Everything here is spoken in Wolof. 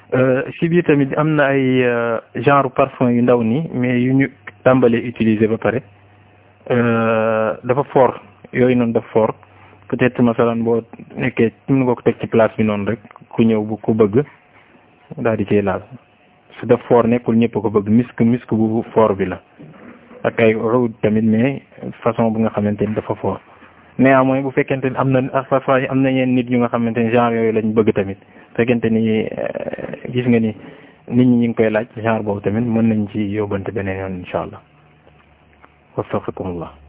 si biir tamit am na ay genre parfum yu ndaw nii mais yu ñu tàmbalee utiliser ba pare dafa fort yooyu noonu dafa fort peut-être masalan boo nekkee mën nga ko teg ci place bi noonu rek ku ñëw bu ko bëgg daal di cee laal su def fort nekkul ñëpp ko bëgg misk misk bu fort bi la ak ay oud tamit mais façon bu nga xamante ni dafa fort néanmoins bu fekkente ni am na parfois am na ñeen nit ñu nga xamante ni genre yooyu lañ bëgg tamit fekkente ni gis nga ni nit ñi ñu ngi koy laaj genre boobu tamit mën nañ ci yóbbante beneen yoon incha allah waffaqakumullah